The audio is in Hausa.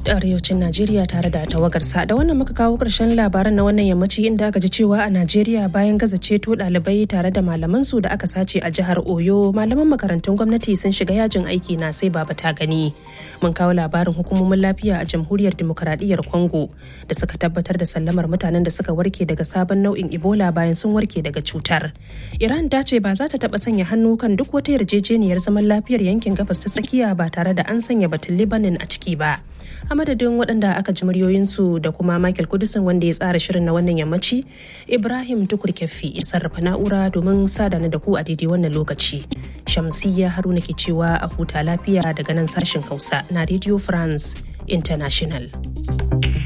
arewacin Najeriya tare da tawagarsa da wannan muka kawo ƙarshen labaran na wannan yammaci inda aka ji cewa a Najeriya bayan gaza ceto ɗalibai tare da malaman su da aka sace a jihar Oyo malaman makarantun gwamnati sun shiga yajin aiki na sai baba ta gani. Mun kawo labarin hukumomin lafiya a jamhuriyar dimokuraɗiyyar Congo da suka tabbatar da sallamar mutanen da suka warke daga sabon nau'in Ebola bayan sun warke daga cutar. Iran ta ce ba za ta taɓa sanya hannu kan duk wata yarjejeniyar zaman lafiyar yankin gabas ta tsakiya ba tare da an sanya batun Libanin a ciki ba. a madadin waɗanda aka ji muryoyinsu da kuma michael kudusin wanda ya tsara shirin na wannan yammaci ibrahim tukur kyaffi ya sarrafa na'ura domin sadana da ku a daidai wannan lokaci shamsiyya haruna ke cewa a huta lafiya daga nan sashen hausa na radio france international